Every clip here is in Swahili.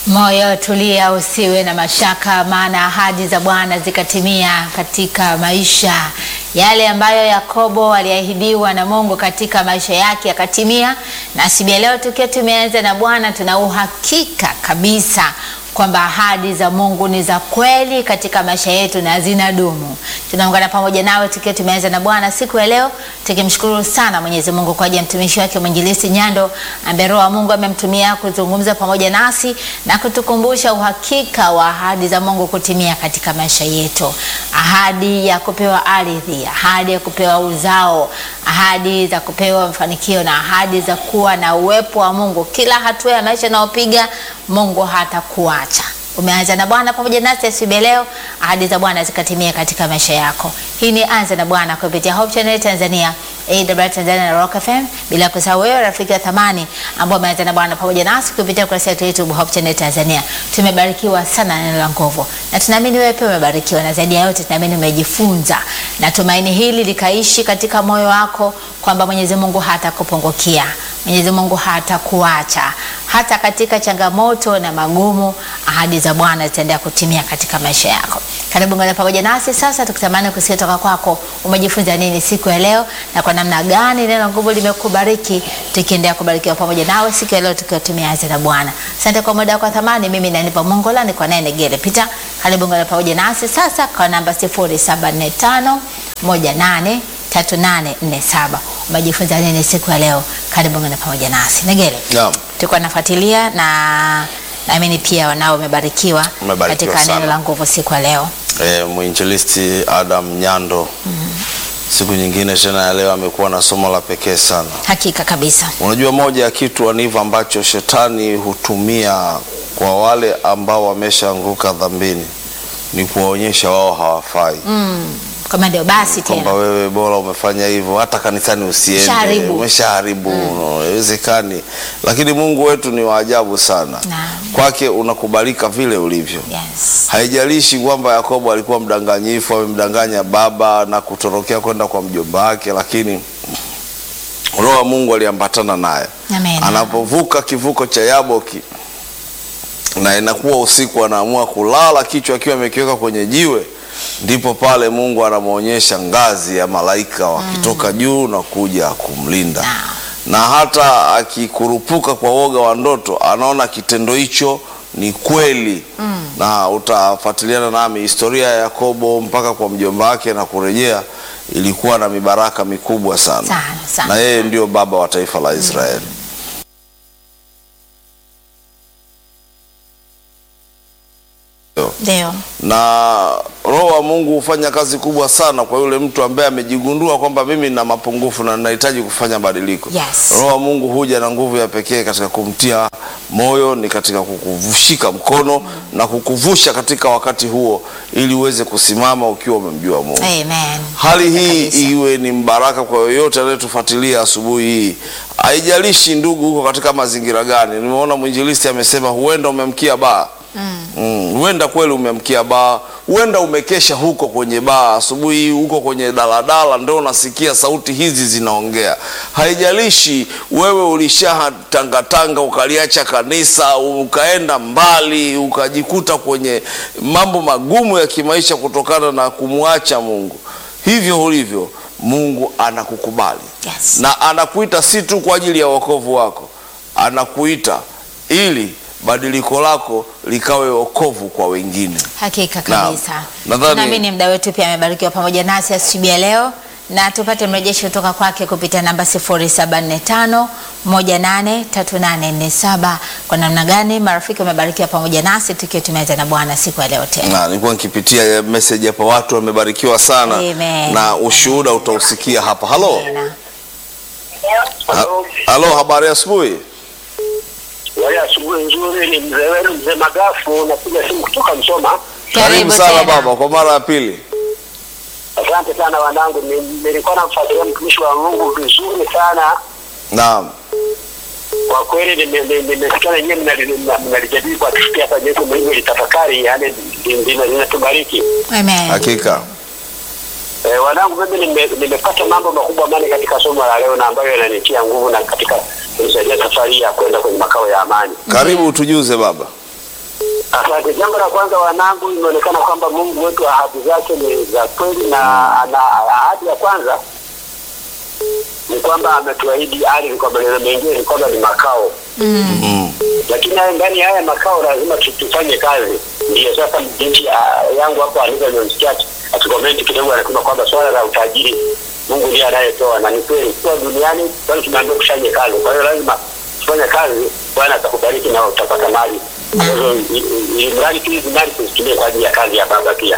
Moyo tulia, usiwe na mashaka, maana ahadi za Bwana zikatimia katika maisha yale ambayo Yakobo aliahidiwa na Mungu katika maisha yake yakatimia. Na siku ya leo tukiwa tumeanza na Bwana, tuna uhakika kabisa kwamba ahadi za Mungu ni za kweli katika maisha yetu na zinadumu. Tunaungana pamoja nawe tukiwa tumeanza na Bwana siku ya leo, tukimshukuru sana Mwenyezi Mungu kwa ajili ya mtumishi wake mwinjilisti Nyando ambaye Roho wa Mungu amemtumia kuzungumza pamoja nasi na kutukumbusha uhakika wa ahadi za Mungu kutimia katika maisha yetu, ahadi ya kupewa ardhi, ahadi ya kupewa uzao, ahadi za kupewa mafanikio na ahadi za kuwa na uwepo wa Mungu kila hatua ya maisha unayopiga. Mungu hatakuacha. Umeanza na Bwana pamoja nasi asubuhi leo, ahadi za Bwana zikatimia katika maisha yako. Hii ni Anza na Bwana kupitia Hope Channel Tanzania, AWR Tanzania na Rock FM, bila kusahau wewe rafiki wa thamani ambao umeanza na Bwana pamoja nasi kupitia kurasa yetu YouTube Hope Channel Tanzania. Tumebarikiwa sana na neno la nguvu, na tunaamini wewe pia umebarikiwa, na zaidi ya yote tunaamini umejifunza, na tumaini hili likaishi katika moyo wako kwamba Mwenyezi Mungu hatakupungukia, Mwenyezi Mungu hatakuacha hata katika changamoto na magumu, ahadi za Bwana zitaendelea kutimia katika maisha yako. Karibu ngana pamoja nasi sasa, tukitamani kusikia toka kwako, umejifunza nini siku ya leo na kwa namna gani neno la nguvu limekubariki, tukiendelea kubarikiwa pamoja nawe siku ya leo tukiwa tumeanza na Bwana. Asante kwa muda wako thamani. Mimi nanipa Mongola ni kwa naye Negele Pita. Karibu ngana pamoja nasi sasa kwa namba 0745 18 3847. Umejifunza nini siku ya leo? Karibu ngana pamoja nasi Negele. Naam. Tulikuwa nafuatilia na naamini pia wanao umebarikiwa Umebarikiwa katika neno sana. la nguvu siku ya leo. E, mwinjilisti Adam Nyando siku nyingine tena ya leo amekuwa na somo la pekee sana. Hakika kabisa. Unajua, moja ya kitu aniva ambacho shetani hutumia kwa wale ambao wameshaanguka dhambini ni kuwaonyesha wao hawafai, Mm. Kama ndio basi kwamba tena. wewe bora umefanya hivyo, hata kanisani usiende, Ushaharibu. umeshaharibu, no, haiwezekani. Lakini Mungu wetu ni wa ajabu sana, Naam. kwake unakubalika vile ulivyo. Yes. Haijalishi kwamba Yakobo alikuwa mdanganyifu, amemdanganya baba na kutorokea kwenda kwa mjomba wake, lakini Roho wa Mungu aliambatana naye. Amen. Anapovuka kivuko cha Yaboki na inakuwa usiku, anaamua kulala kichwa akiwa amekiweka kwenye jiwe, ndipo pale Mungu anamwonyesha ngazi ya malaika wakitoka juu na kuja kumlinda Naam. na hata akikurupuka kwa woga wa ndoto anaona kitendo hicho ni kweli na utafuatiliana nami historia ya Yakobo mpaka kwa mjomba wake na kurejea, ilikuwa na mibaraka mikubwa sana, Sana, sana. na yeye ndio baba wa taifa la Israeli. Ndio. na Roho wa Mungu hufanya kazi kubwa sana kwa yule mtu ambaye amejigundua kwamba mimi nina mapungufu na ninahitaji kufanya badiliko. Yes. Roho wa Mungu huja na nguvu ya pekee katika kumtia moyo, ni katika kukuvushika mkono na kukuvusha katika wakati huo, ili uweze kusimama ukiwa umemjua Mungu. Amen. Hali hii Kabisa. iwe ni mbaraka kwa yoyote anayetufuatilia asubuhi hii. Haijalishi ndugu, huko katika mazingira gani. Nimeona mwinjilisti amesema huenda umemkia baa Mm, huenda kweli umemkia baa, huenda umekesha huko kwenye baa asubuhi hii, huko kwenye daladala ndio unasikia sauti hizi zinaongea. Haijalishi wewe ulishatangatanga ukaliacha kanisa ukaenda mbali ukajikuta kwenye mambo magumu ya kimaisha kutokana na kumwacha Mungu, hivyo ulivyo, Mungu anakukubali Yes. na anakuita si tu kwa ajili ya wokovu wako, anakuita ili badiliko lako likawe wokovu kwa wengine. Hakika Naam. kabisa. Nadhani- Naamini mda wetu pia amebarikiwa pamoja nasi asubuhi ya leo na tupate mrejesho kutoka kwake kupitia namba 0745 183847 kwa namna gani marafiki wamebarikiwa pamoja nasi tukiwa tumeanza na Bwana siku ya leo tena. Na nilikuwa nikipitia message hapa, watu wamebarikiwa sana Amen. na ushuhuda utausikia hapa. Halo, Tena. Ha- halo, habari ya asubuhi. Wale asubuhi nzuri, ni mzee wenu mzee Magafu, napiga simu kutoka Msoma. Karibu sana tena. baba, kwa mara ya pili. Asante sana wanangu, Ni- nilikuwa namfuatilia mtumishi wa Mungu vizuri sana Naam, kwa kweli. nime- nime- Nimesikia wenyewe mnali- mna- mnalijadili kwa kifupi hapa, jinsi mlivyo litafakari, yani ndilo linatubariki. Amen. hakika Eh, wanangu, mimi nime- nimepata mambo makubwa mane katika somo la leo na ambayo yananitia nguvu na katika kunisaidia safari ya kwenda kwenye makao ya amani. karibu tujuze baba. Asante. Jambo la kwanza, wanangu, imeonekana kwamba Mungu wetu ahadi zake ni za kweli, na ana ahadi ya kwanza ni kwamba ametuahidi ardhi, kwa maneno mengine ni kwamba ni makao Mm. lakini haya ndani ya haya makao lazima tu- tufanye kazi. Ndio sasa binti ah, yangu hapo Anita nimemsikia akikomenti kidogo, anasema kwamba swala la utajiri Mungu ndiye anayetoa, na ni kweli, kwa duniani bali tumeambiwa kufanya kazi. Kwa hiyo lazima tufanye kazi, Bwana atakubariki na utapata mali ambazo i- i- ili mradi tu hizi mali tuzitumie kwa ajili ya kazi ya Baba pia.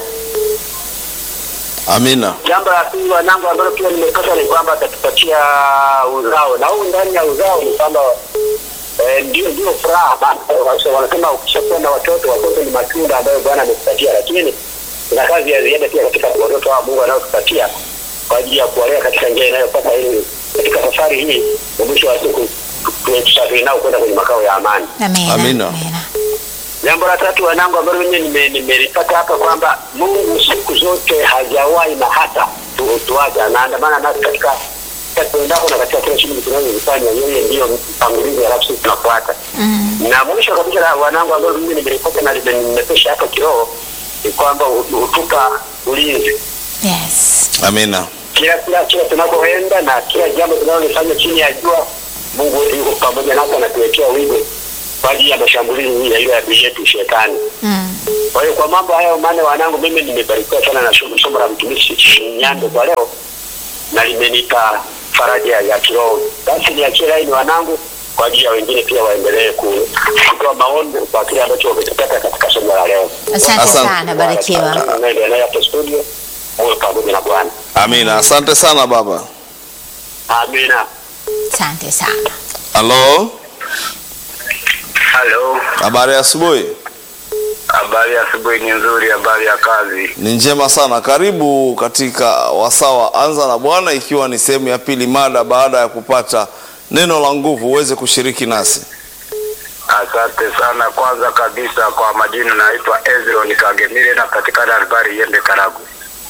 Amina. Jambo la pili wanangu, ambalo pia nimepata ni kwamba atatupatia uzao, na huu ndani ya uzao ni kwamba eh, ndio ndio furaha bana. Wanasema- Wanasema ukishakuwa na watoto, watoto ni matunda ambayo Bwana amekupatia, lakini kuna kazi ya ziada pia katika watoto wa Mungu anayotupatia kwa ajili ya kuwalea katika njia inayopasa, ili katika safari hii na mwisho wa siku tu- tu- tusafiri nao kwenda kwenye makao ya amani. Amina. Amina. Amina. Jambo la tatu wanangu, ambalo mimi nime- nimelipata hapa kwamba Mungu siku zote hajawahi na hata tu- tuacha, anaandamana nasi katika katika tuendako na katika kila shughuli tunazozifanya. Yeye ndiyo mtangulizi, halafu sisi tunafuata. Na mwisho kabisa, la wanangu, ambalo mimi nimelipata na limenimepesha hapa kiroho ni kwamba hu- hutupa ulinzi Yes. Amina. kila kila kila tunapoenda na kila jambo tunalolifanya chini ya jua, Mungu wetu yuko pamoja nasi, anatuwekea wigo kwa ajili ya mashambulizi ya ile adui yetu shetani. Mm. Kwa hiyo kwa mambo hayo maana, wanangu, mimi nimebarikiwa sana na somo somo la mtumishi Nyando kwa leo, na limenipa faraja ya kiroho. Basi niachie laini wanangu, kwa ajili ya wengine pia waendelee ku- kutoa maoni kwa kile ambacho wamekipata katika somo la leo. Asante Asante. sana, barikiwa. Naendelea hapo studio, muwe pamoja na Bwana. Amina. Asante sana baba. Amina. Asante sana. Halo. Halo, Habari ya asubuhi. habari ya asubuhi ni nzuri, habari ya kazi. Ni njema sana. Karibu katika wasaa wa Anza na Bwana, ikiwa ni sehemu ya pili mada baada ya kupata neno la nguvu uweze kushiriki nasi. Asante sana. Kwanza kabisa kwa majina naitwa Ezron Kagemire, napatikana Albari Yembe, Karagwe.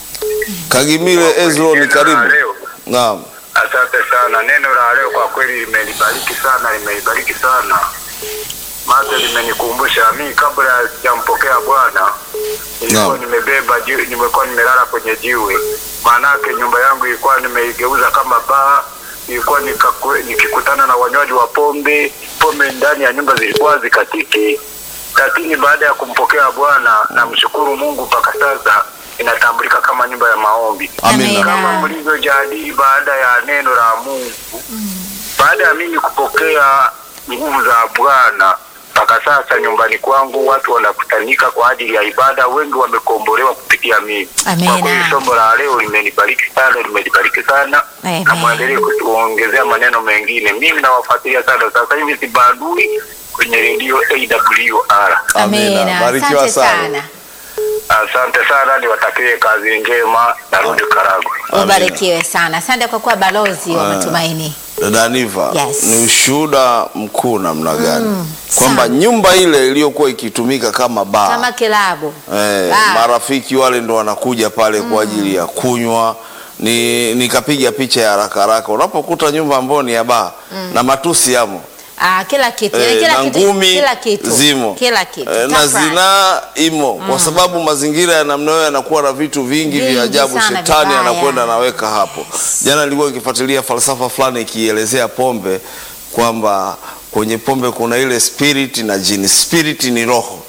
Kagimile Ezron, Neno la karibu. leo. Naam. Asante sana. Neno la leo kwa kweli limenibariki sana, limenibariki sana maana limenikumbusha mimi, kabla sijampokea Bwana nilikuwa Naam. nimebeba jiwe, nimekuwa nimelala kwenye jiwe. Maanake nyumba yangu ilikuwa nimeigeuza kama baa, ilikuwa nikakwe- nikikutana na wanywaji wa pombe, pombe ndani ya nyumba zilikuwa zikatiki. Lakini baada ya kumpokea Bwana, namshukuru Mungu, mpaka sasa inatambulika kama nyumba ya maombi Amina. kama Amina. mlivyojadili baada ya neno la Mungu, baada ya mimi kupokea nguvu za Bwana, mpaka sasa nyumbani kwangu watu wanakutanika kwa ajili ya ibada, wengi wamekombolewa kupitia mimi. Amina. Kwa kweli somo la leo limenibariki sana, limenibariki sana Amen. na mwendelee kutuongezea maneno mengine. Mimi nawafuatilia sana, sasa hivi sibadui kwenye redio AWR. Amina. Amina. Barikiwa Asante sana. sana. Asante sana, niwatakie kazi njema, narudi Karagwe. Amina. Ubarikiwe sana. Asante kwa kuwa balozi wa Ah. matumaini. Dada Aniva, Yes. ni ushuhuda mkuu namna gani Mm, kwamba sana. nyumba ile iliyokuwa ikitumika kama baa Kama kilabu. eh, Baa. marafiki wale ndo wanakuja pale kwa ajili ya kunywa. Ni nikapiga picha ya haraka haraka, unapokuta nyumba ambayo ni ya baa na matusi yamo Ah, kila kitu. eh, Yaani kila na kitu. ngumi Kila kitu. zimo Kila kitu. eh, na Tafrani. zinaa imo kwa sababu mazingira ya namna hiyo yanakuwa na vitu vingi Vingi vya ajabu. sana Shetani vibaya. anakwenda anaweka hapo. Jana nilikuwa nikifuatilia falsafa fulani ikielezea pombe kwamba kwenye pombe kuna ile spirit na jini. Spirit ni roho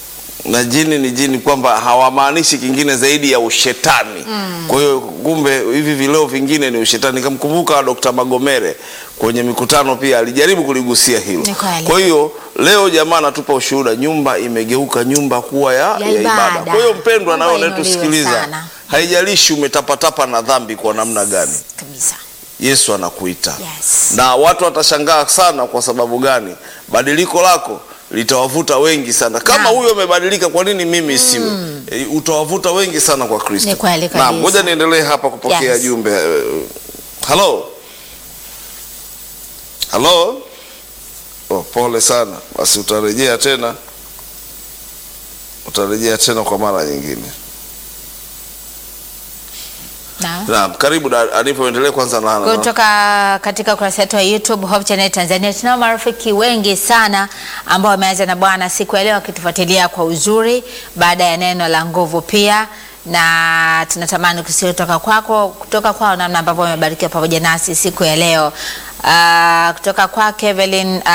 na jini ni jini, kwamba hawamaanishi kingine zaidi ya ushetani. Kwa hiyo kumbe hivi vileo vingine ni ushetani. Nikamkumbuka Dr. Magomere kwenye mikutano pia alijaribu kuligusia hilo. Ni kweli. Kwa hiyo leo jamaa anatupa ushuhuda, nyumba imegeuka nyumba kuwa ya, ya, ibada. ibada. Kwa hiyo mpendwa, Mungu nawe ainuliwe unayetusikiliza, sana. haijalishi umetapatapa na dhambi kwa namna gani, Kabisa. Yesu anakuita Yes. na watu watashangaa sana. Kwa sababu gani? Badiliko lako litawavuta wengi sana. Kama Naam. huyo amebadilika, kwa nini mimi siwe? E, utawavuta wengi sana kwa Kristo. Ni kweli Naam, kabisa. ngoja niendelee hapa kupokea Yes. jumbe. Eh, Halo, halo. Oh, pole sana. Basi utarejea tena, utarejea tena kwa mara nyingine. Na Naam, karibu da- Anifa, uendelee kwanza na, na, kutoka katika ukurasa wetu wa YouTube Hope Channel Tanzania. Tunao marafiki wengi sana ambao wameanza na Bwana siku ya leo wakitufuatilia kwa uzuri baada ya neno la nguvu pia na tunatamani kusikia kutoka kwako kutoka kwao namna ambavyo wamebarikiwa pamoja nasi siku ya leo. Uh, kutoka kwake Evelyn uh,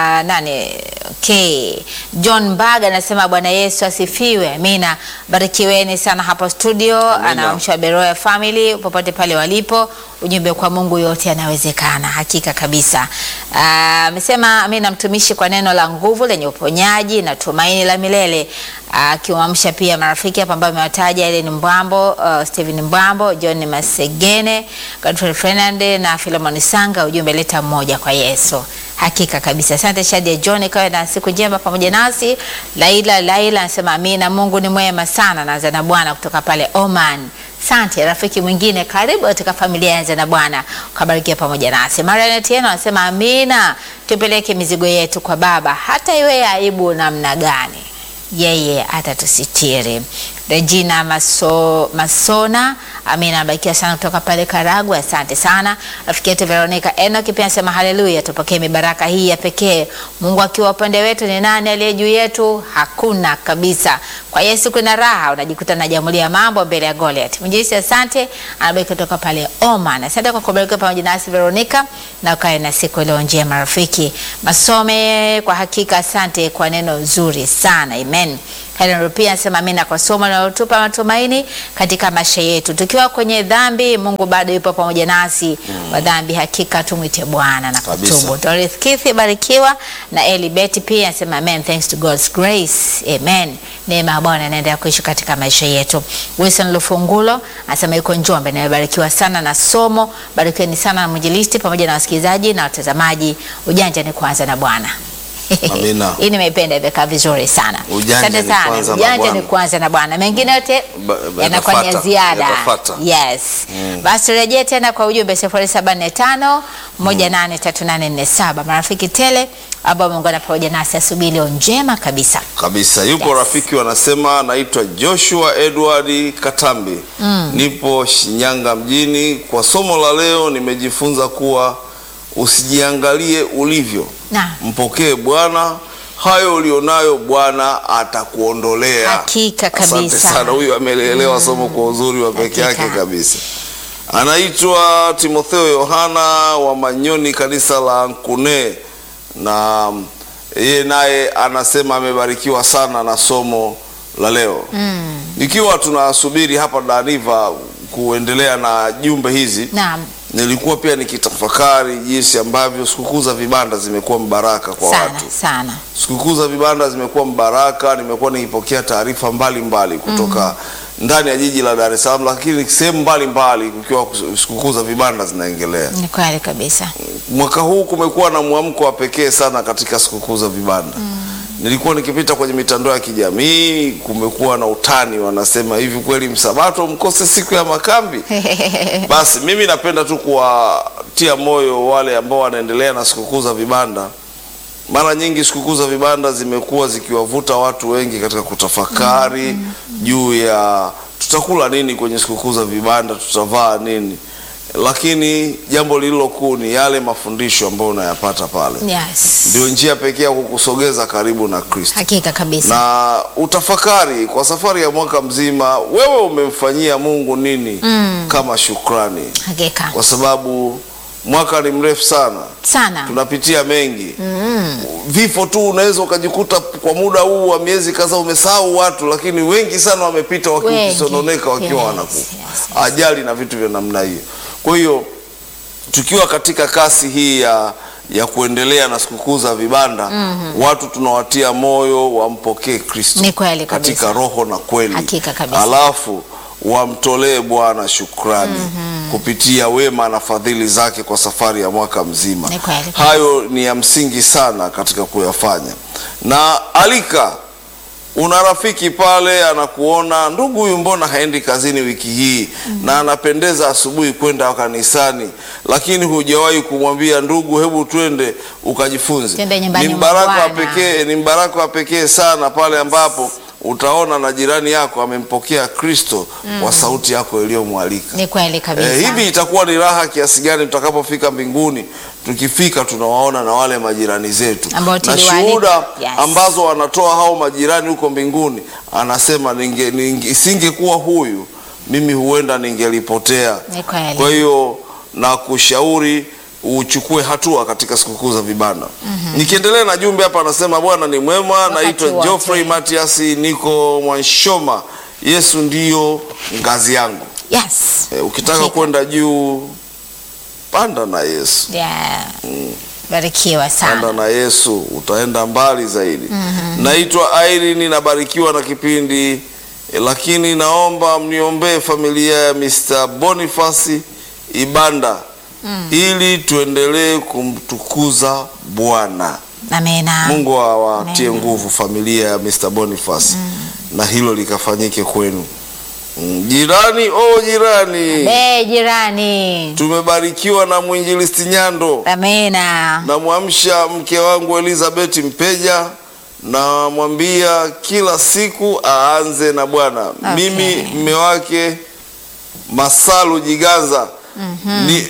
nani okay. John Mbaga anasema Bwana Yesu asifiwe. Amina. Barikiweni sana hapo studio. Amina. Anaamsha Beroya family popote pale walipo, ujumbe kwa Mungu yote yanawezekana, hakika kabisa. Ah, Amesema amina, mtumishi kwa neno la nguvu lenye uponyaji na tumaini la milele, akiwaamsha pia marafiki hapa ambao amewataja Ellen Mbwambo, uh, Steven Mbwambo, John Masegene, Godfrey Fernande na Philemon Sanga, ujumbe leta mmoja kwa Yesu. Hakika kabisa. Asante Shadia John, kawe na siku njema pamoja nasi. Laila Laila anasema amina, Mungu ni mwema sana. Naanza na Bwana kutoka pale Oman. Asante rafiki mwingine, karibu katika familia ya Anza na Bwana, ukabarikia pamoja nasi. Mariana Tieno anasema amina, tupeleke mizigo yetu kwa Baba, hata iwe ya aibu namna gani, yeye atatusitiri. Regina Maso, Masona amina, abarikiwa sana kutoka pale Karagwe. Asante sana rafiki yetu Veronica Enoch pia anasema haleluya, tupokee mibaraka hii ya pekee. Mungu akiwa upande wetu, ni nani aliye juu yetu? Hakuna kabisa. Kwa Yesu kuna raha, unajikuta najamulia mambo mbele ya Goliath. Mjisi, asante, anabariki kutoka pale Oman. Asante kwa kubarikiwa pamoja nasi Veronica, na ukae na siku iliyo njema rafiki. Masome, kwa hakika asante kwa neno zuri sana, amen. Helen Rupia anasema amina kwa somo linalotupa matumaini katika maisha yetu. Tukiwa kwenye dhambi, Mungu bado yupo pamoja nasi. Wa dhambi hakika tumwite Bwana na Kabisa. kutubu. Dorothy Kithi barikiwa na Eli Betty pia anasema amen, thanks to God's grace. Amen. Neema ya Bwana inaendelea kuishi katika maisha yetu. Wilson Lufungulo anasema yuko Njombe na amebarikiwa sana na somo. Barikiweni sana na mwinjilisti pamoja na wasikilizaji na watazamaji. Ujanja ni kuanza na Bwana. Amina. Hii nimeipenda imekaa vizuri sana. Ujanja Asante ni sana. kuanza na Ujanja Bwana. ni kuanza na Bwana. Mengine yote Ba- ba- yanakuwa ni ya yatafuata, ziada. yatafuata. Yes. Basi turejee tena kwa ujumbe 075 183847. Marafiki tele ambao wameungana pamoja nasi asubuhi leo njema kabisa. kabisa yupo Yes. rafiki wanasema naitwa Joshua Edward Katambi nipo Shinyanga mjini kwa somo la leo nimejifunza kuwa usijiangalie ulivyo Na mpokee Bwana hayo ulionayo Bwana atakuondolea Hakika asante kabisa. sana huyu ameelewa somo kwa uzuri wa peke Hakika. yake kabisa anaitwa Timotheo Yohana wa Manyoni kanisa la Nkune na mm, yeye naye anasema amebarikiwa sana na somo la leo mm. ikiwa tunasubiri hapa Daniva kuendelea na jumbe hizi Naam. nilikuwa pia nikitafakari jinsi ambavyo sikukuu za vibanda zimekuwa mbaraka kwa Sana watu sana. sikukuu za vibanda zimekuwa mbaraka. Nimekuwa nikipokea taarifa mbalimbali kutoka ndani ya jiji la Dar es Salaam, lakini sehemu mbalimbali kukiwa kus- sikukuu za vibanda zinaendelea. Ni kweli kabisa. Mwaka huu kumekuwa na mwamko wa pekee sana katika sikukuu za vibanda. Nilikuwa nikipita kwenye mitandao ya kijamii, kumekuwa na utani, wanasema hivi, kweli msabato mkose siku ya makambi? Basi mimi napenda tu kuwatia moyo wale ambao wanaendelea na sikukuu za vibanda. Mara nyingi sikukuu za vibanda zimekuwa zikiwavuta watu wengi katika kutafakari juu ya tutakula nini kwenye sikukuu za vibanda, tutavaa nini, lakini jambo lililo kuu ni yale mafundisho ambayo unayapata pale. Yes. Ndio njia pekee ya kukusogeza karibu na Kristo Hakika kabisa. na utafakari kwa safari ya mwaka mzima, wewe umemfanyia Mungu nini kama shukrani, Hakika. kwa sababu mwaka ni mrefu sana, Sana. tunapitia mengi vifo tu. Unaweza ukajikuta kwa muda huu wa miezi kadhaa umesahau watu, lakini wengi sana wamepita Wengi. wakisononeka wakiwa Yes, wanakufa, yes, ajali na vitu vya namna hiyo. Kwa hiyo tukiwa katika kasi hii ya ya kuendelea na sikukuu za vibanda watu tunawatia moyo wampokee Kristo Ni kweli kabisa. katika roho na kweli, Hakika kabisa. alafu wamtolee Bwana shukrani kupitia wema na fadhili zake kwa safari ya mwaka mzima. Ni kweli. Hayo ni ya msingi sana katika kuyafanya, na alika una rafiki pale anakuona, ndugu huyu mbona haendi kazini wiki hii na anapendeza asubuhi kwenda kanisani, lakini hujawahi kumwambia ndugu, hebu twende ukajifunze. Twende nyumbani Ni mwa mbaraka wa Bwana. pekee, ni mbaraka wa pekee sana pale ambapo utaona na jirani yako amempokea Kristo kwa sauti yako iliyomwalika. Ni kweli kabisa. Eh, hivi itakuwa ni raha kiasi gani tutakapofika mbinguni, tukifika tunawaona na wale majirani zetu Ambao na tuliwaalika. shuhuda Yes. ambazo wanatoa hao majirani huko mbinguni. Anasema ninge, ninge, isingekuwa huyu mimi huenda ningelipotea. Ni kweli. Kwa hiyo na kushauri uchukue hatua katika sikukuu za vibanda. Nikiendelea na jumbe hapa, anasema Bwana ni mwema. Wakati Naitwa wote. Geoffrey Matias, niko Mwanshoma. Yesu ndiyo ngazi yangu. Yes. E, ukitaka Hakika. kwenda juu panda na Yesu, Yeah. Barikiwa panda sana. na Yesu utaenda mbali zaidi. Naitwa Irene, nabarikiwa na kipindi e, lakini naomba mniombee familia ya Mr. Boniface Ibanda ili tuendelee kumtukuza Bwana. Amena. Mungu awatie Amen. nguvu familia ya Mr. Boniface na hilo likafanyike kwenu. Mm, Jirani, oh jirani, Be jirani. tumebarikiwa na mwinjilisti Nyando. Amena. Namwamsha mke wangu Elizabeth Mpeja, namwambia kila siku aanze na Bwana. Okay. Mimi mme wake Masalu Jiganza ni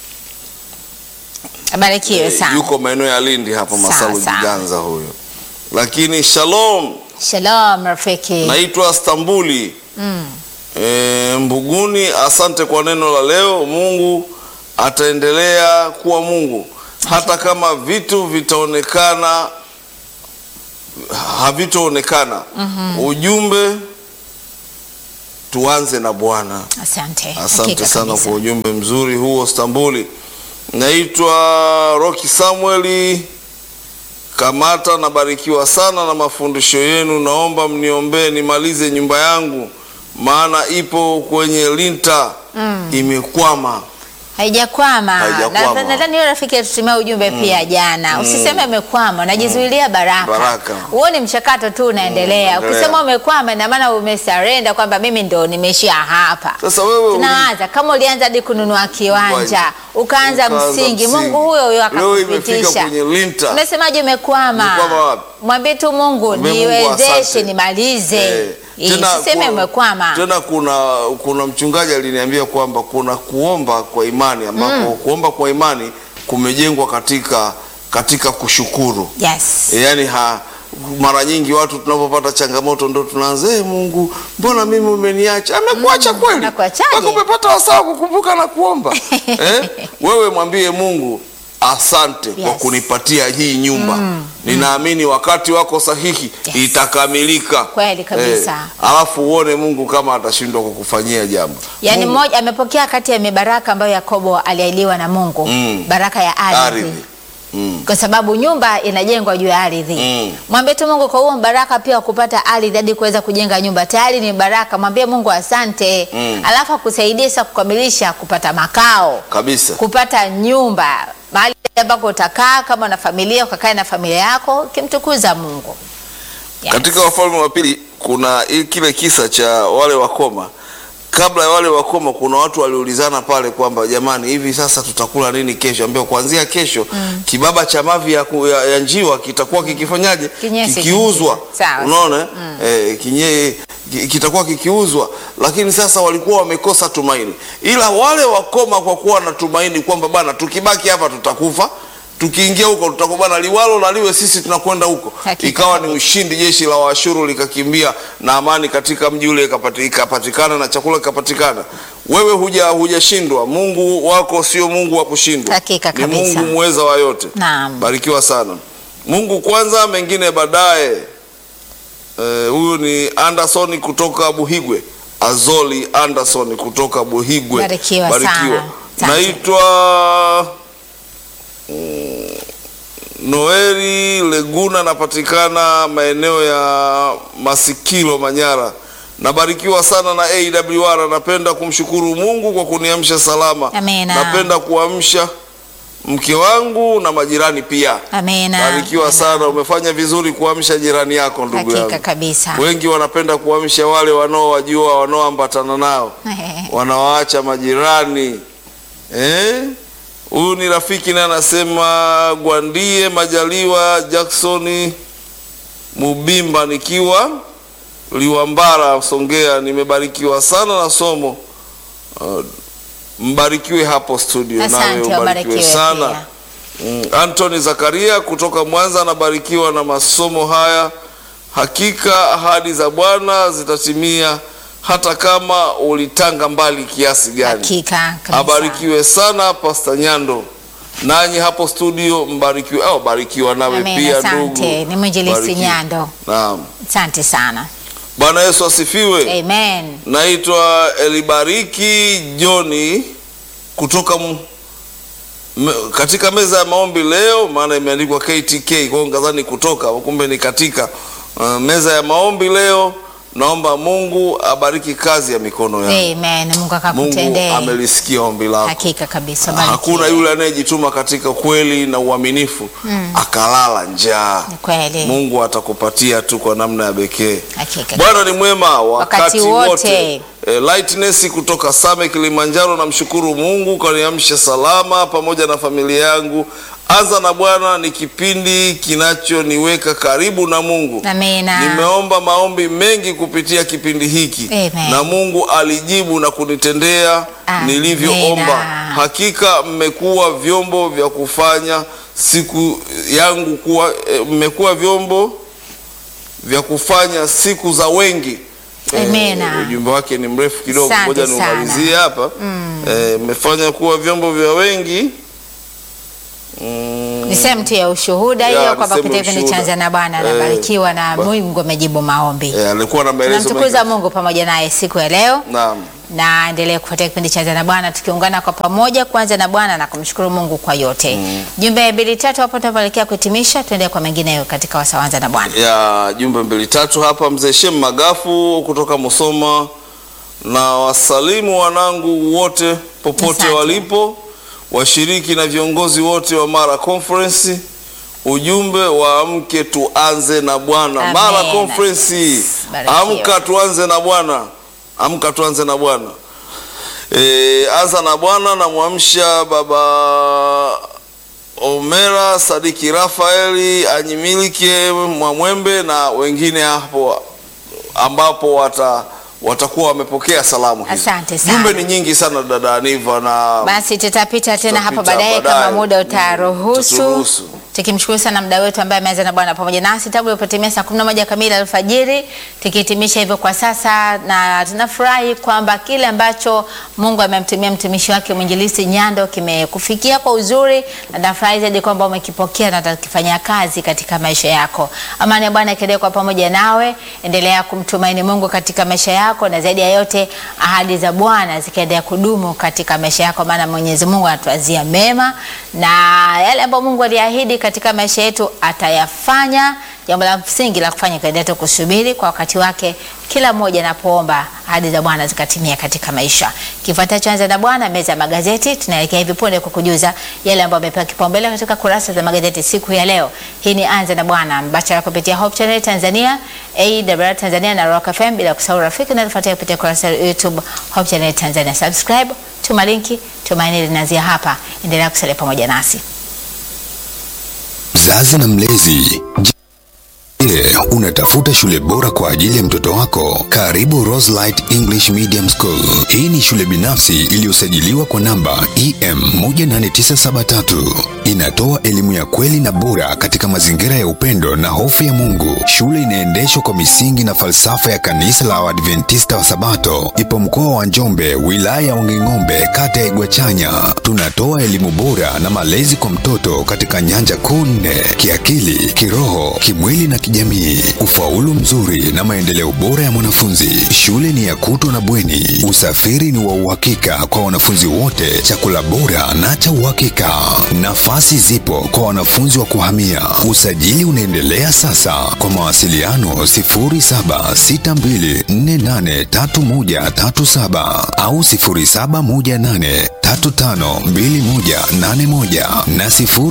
Barikiwe eh, sana. yuko maeneo ya Lindi hapa, Sawa, Masalu sawa. Jiganza huyo. Lakini shalom, Shalom rafiki. naitwa Stambuli Mm. e, Mbuguni. Asante kwa neno la leo. Mungu ataendelea kuwa Mungu hata kama vitu vitaonekana havitoonekana. Ujumbe tuanze na Bwana. Asante. Asante Hakika sana kabisa. kwa ujumbe mzuri huo Stambuli. Naitwa Roki Samueli Kamata, nabarikiwa sana na mafundisho yenu. Naomba mniombee nimalize nyumba yangu, maana ipo kwenye linta imekwama. Haijakwama. Haijakwama. Na- Nadhani hiyo rafiki atutumia ujumbe pia jana. Usiseme umekwama, unajizuilia baraka. Baraka. Huo ni mchakato tu unaendelea. unaendelea. Ukisema umekwama ina maana umesarenda kwamba mimi ndo nimeishia hapa. Sasa wewe uli- Tunaanza kama ulianza hadi kununua kiwanja, Kiwanja. ukaanza Ukaanza msingi, msingi. Mungu huyo huyo Leo imefika akakupitisha. kwenye linta. Unasemaje umekwama? Umekwama wapi? Mwambie tu Mungu Mwambie Mungu niwezeshe asante. nimalize. Eh, Eh, Usiseme kuna- umekwama. Tena kuna kuna mchungaji aliniambia kwamba kuna kuomba kwa imani ambapo kuomba kwa imani kumejengwa katika katika kushukuru. Yes. E, yani ha, mara nyingi watu tunapopata changamoto ndo tunaanza "Eh, Mungu, mbona mimi umeniacha? Amekuacha kweli? anakuachaje? Mpaka umepata wasaa wa kukumbuka na kuomba eh? Wewe mwambie Mungu asante kwa Yes. kunipatia hii nyumba. Ninaamini wakati wako sahihi Yes. itakamilika. Kweli kabisa. Eh, alafu uone Mungu kama atashindwa kukufanyia jambo. Yaani Mungu- mmoja amepokea kati ya mibaraka ambayo Yakobo aliahidiwa na Mungu, Mm. baraka ya ardhi, ardhi. Mm. kwa sababu nyumba inajengwa juu ya ardhi. Mm. Mwambie tu Mungu kwa huo baraka pia wa kupata ardhi hadi kuweza kujenga nyumba, tayari ni baraka. Mwambie Mungu asante, Mm. alafu akusaidie sasa kukamilisha kupata makao, Kabisa. kupata nyumba, mahali ambako utakaa kama na familia, ukakae na familia yako ukimtukuza Mungu. Yes. Katika Wafalme wa Pili kuna i- kile kisa cha wale wakoma. Kabla ya wale wakoma, kuna watu waliulizana pale kwamba jamani, hivi sasa tutakula nini kesho? Ambao kuanzia kesho kibaba cha mavi ya, ku- ya, ya njiwa kitakuwa kikifanyaje? Kinyesi Kikiuzwa. kingi. Sawa. Unaona eh, kinye ki- kitakuwa kikiuzwa, lakini sasa walikuwa wamekosa tumaini, ila wale wakoma kwa kuwa na tumaini kwamba bana, tukibaki hapa tutakufa tukiingia huko tutakuwa bana, liwalo na liwe, sisi tunakwenda huko. Hakika Ikawa ni kabisa. ushindi, jeshi la Waashuru likakimbia na amani katika mji ule ikapati- ikapatikana na chakula kikapatikana. Wewe huja hujashindwa, Mungu wako sio Mungu wa kushindwa, Hakika ni kabisa. Mungu muweza wa yote. Naam. Barikiwa sana. Mungu kwanza, mengine baadaye. Eh, Huyu ni Anderson kutoka Buhigwe, Azoli Anderson kutoka Buhigwe. Barikiwa sana. Asante. Naitwa mm, Noeli Leguna, napatikana maeneo ya Masikilo, Manyara. Nabarikiwa sana na AWR. Napenda kumshukuru Mungu kwa kuniamsha salama. Amina. Napenda kuamsha mke wangu na majirani pia. Amina. Barikiwa sana, umefanya vizuri kuamsha jirani yako, ndugu Hakika yangu. kabisa. Wengi wanapenda kuamsha wale wanaowajua, wanaoambatana nao, wanawaacha majirani eh? Huyu ni rafiki naye anasema Gwandie Majaliwa Jacksoni Mubimba, nikiwa Liwambara, Songea. Nimebarikiwa sana na somo. Uh, mbarikiwe hapo studio, nawe Asante, ubarikiwe wabarikiwe sana. pia. Mm, Anthony Zakaria kutoka Mwanza anabarikiwa na masomo haya. Hakika ahadi za Bwana zitatimia hata kama ulitanga mbali kiasi gani. Hakika kabisa. Abarikiwe sana Pasta Nyando, nanyi hapo studio mbarikiwe, au barikiwa nawe Amen, pia asante. ndugu. Ni mwinjilisti Barikiwe. Nyando. Naam, Asante sana. Bwana Yesu asifiwe. Amen. Naitwa Elibariki Joni kutoka m- me, katika meza ya maombi leo, maana imeandikwa KTK, kwa hiyo ngazani kutoka, kumbe ni katika uh, meza ya maombi leo. Naomba Mungu abariki kazi ya mikono yangu. Amen. Mungu Mungu akakutendee. amelisikia ombi lako. Hakika kabisa. Hakuna barikiwe. yule anayejituma katika kweli na uaminifu akalala njaa. Ni kweli. Mungu atakupatia tu kwa namna ya pekee. Hakika. Bwana ni mwema wakati, Wakati wote. wote. E, Lightness kutoka Same Kilimanjaro, namshukuru Mungu kaniamsha salama pamoja na familia yangu. Anza na Bwana ni kipindi kinachoniweka karibu na Mungu. Amina. Nimeomba maombi mengi kupitia kipindi hiki Amen. na Mungu alijibu na kunitendea Amina. nilivyoomba. Hakika mmekuwa vyombo vya kufanya siku yangu kuwa eh, mmekuwa vyombo vya kufanya siku za wengi. Amina. Eh, ujumbe wake ni mrefu kidogo, Asante ngoja sana. niumalizie hapa. Eh, mmefanya kuwa vyombo vya wengi mm, Ni sehemu tu ya ushuhuda Ya, hiyo ni kwamba sehemu kupitia ya kipindi cha ushuhuda. Anza na Bwana Eh, anabarikiwa na ba- Mungu amejibu maombi. eh, alikuwa na maelezo mengi. Tunamtukuza Mungu pamoja naye siku ya leo Naam. na endelee kufuatia kipindi cha Anza na Bwana tukiungana kwa pamoja kuanza na Bwana na kumshukuru Mungu kwa yote. Jumbe mbili tatu hapo tunapoelekea kuhitimisha, tuendelee kwa mengineyo katika wasaa wa Anza na Bwana. ya jumbe mbili tatu hapa. Mzee Shem Magafu kutoka Musoma, na wasalimu wanangu wote popote Asante. walipo, washiriki na viongozi wote wa Mara Conference. Ujumbe wa amke tuanze na Bwana. Amen. Mara Conference, Barikiwa. amka tuanze na Bwana, amka tuanze na Bwana. E, anza na Bwana, namwamsha baba Omera Sadiki Rafaeli Anyimilike Mwamwembe na wengine hapo ambapo wata watakuwa wamepokea salamu hizi. Asante sana. Jumbe ni nyingi sana dada Aniva na Basi tutapita tena hapo Tutapita baadaye kama baadaye. muda Mm, utaruhusu. tuturuhusu. Tukimshukuru sana mda wetu ambaye ameanza na Bwana pamoja nasi tangu ilipotimia saa 11 kamili alfajiri, tukihitimisha hivyo kwa sasa, na tunafurahi kwamba kile ambacho Mungu amemtumia mtumishi wake mwinjilisti Nyando kimekufikia kwa uzuri, na nafurahi zaidi kwamba umekipokea na utakifanyia kazi katika maisha yako. Amani ya Bwana ikiendelea kwa pamoja nawe, endelea kumtumaini Mungu katika maisha yako, na zaidi ya yote ahadi za Bwana zikiendelea kudumu katika maisha yako, maana Mwenyezi Mungu anatuazia mema na yale ambayo Mungu aliahidi katika maisha yetu atayafanya. Jambo la msingi la kufanya kuendelea tu kusubiri kwa wakati wake, kila mmoja anapoomba ahadi za Bwana zikatimia katika maisha. Kifuatacho Anza na Bwana, meza ya magazeti, tunaelekea hivi punde kukujuza yale ambayo amepewa kipaumbele katika kurasa za magazeti siku ya leo. Hii ni Anza na Bwana mbashara kupitia Hope Channel Tanzania, AWR Tanzania na Rock FM, bila kusahau rafiki na tufuatia kupitia kurasa ya YouTube Hope Channel Tanzania. Subscribe, tuma linki, tumaini linaanzia hapa. Endelea kusalia pamoja nasi. Mzazi na mlezi, je, unatafuta shule bora kwa ajili ya mtoto wako? Karibu Roselight English Medium School. Hii ni shule binafsi iliyosajiliwa kwa namba EM 18973. Inatoa elimu ya kweli na bora katika mazingira ya upendo na hofu ya Mungu. Shule inaendeshwa kwa misingi na falsafa ya kanisa la Waadventista wa Sabato. Ipo mkoa wa Njombe, wilaya ya Wanging'ombe, kata ya Igwachanya. Tunatoa elimu bora na malezi kwa mtoto katika nyanja kuu nne: kiakili, kiroho, kimwili na kijamii, ufaulu mzuri na maendeleo bora ya mwanafunzi. Shule ni ya kutwa na bweni, usafiri ni wa uhakika kwa wanafunzi wote, chakula bora na cha uhakika. Nafasi zipo kwa wanafunzi wa kuhamia. Usajili unaendelea sasa. Kwa mawasiliano 0762483137 au 0718352181 na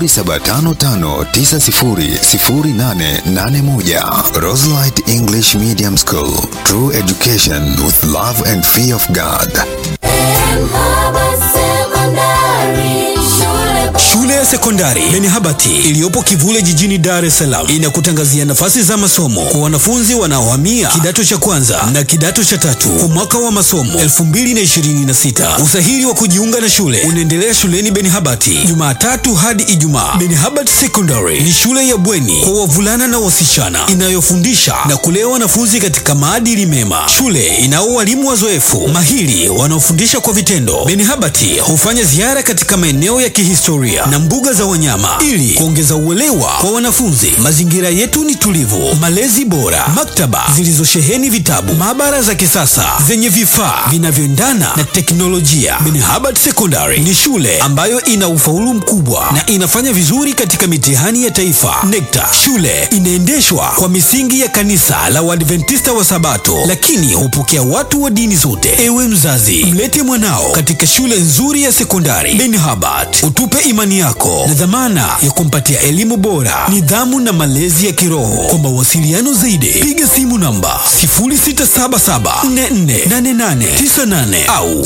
0755900881. Roselight English Medium School. True education with love and fear of God. Baba Sekondari, shule Shule ya ya sekondari Benihabati iliyopo Kivule jijini Dar es Salaam inakutangazia nafasi za masomo kwa wanafunzi wanaohamia kidato cha kwanza na kidato cha tatu kwa mwaka wa masomo 2026. Usahili wa kujiunga na shule unaendelea shuleni Benihabati Jumatatu hadi Ijumaa. Benihabati Secondary ni shule ya bweni kwa wavulana na wasichana inayofundisha na kulea wanafunzi katika maadili mema. Shule inao walimu wazoefu mahiri wanaofundisha kwa vitendo. Benihabati hufanya ziara katika maeneo ya kihistoria na mbuga za wanyama ili kuongeza uelewa kwa wanafunzi. Mazingira yetu ni tulivu, malezi bora, maktaba zilizosheheni vitabu, maabara za kisasa zenye vifaa vinavyoendana na teknolojia. Benihabati Secondary ni shule ambayo ina ufaulu mkubwa na inafanya vizuri katika mitihani ya taifa NECTA. Shule inaendeshwa kwa misingi ya kanisa la Waadventista wa Sabato, lakini hupokea watu wa dini zote. Ewe mzazi, mlete mwanao katika shule nzuri ya sekondari Benihabati, utupe imani yako na dhamana ya kumpatia elimu bora, nidhamu na malezi ya kiroho. Kwa mawasiliano zaidi, piga simu namba 0677448898 au